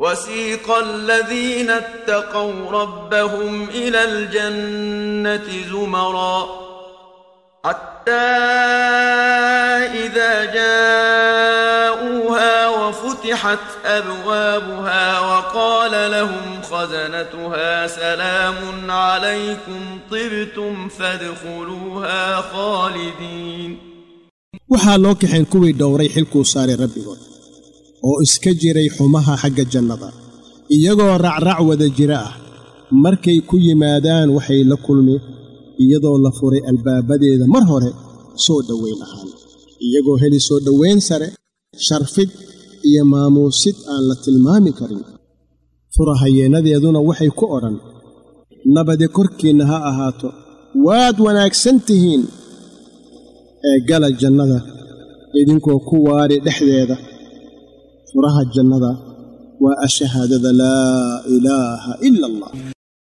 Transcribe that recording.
وسيق الذين اتقوا ربهم إلى الجنة زمرا حتى إذا جاءوها وفتحت أبوابها وقال لهم خزنتها سلام عليكم طبتم فادخلوها خالدين waxaa loo kaxayn kuwii dhowray xilkuu saaray rabbigood oo iska jiray xumaha xagga jannada iyagoo racrac wada jira ah markay ku yimaadaan waxay la kulmi iyadoo la furay albaabadeeda mar hore soo dhowayn ahaan iyagoo heli soo dhowayn sare sharfid iyo maamuusid aan la tilmaami karin furahayeennadeeduna waxay ku odhan nabade korkiinna ha ahaato waad wanaagsan tihiin ee gala jannada idinkoo ku waari dhexdeeda furaha jannada waa ashahaadada laa ilaaha ila allah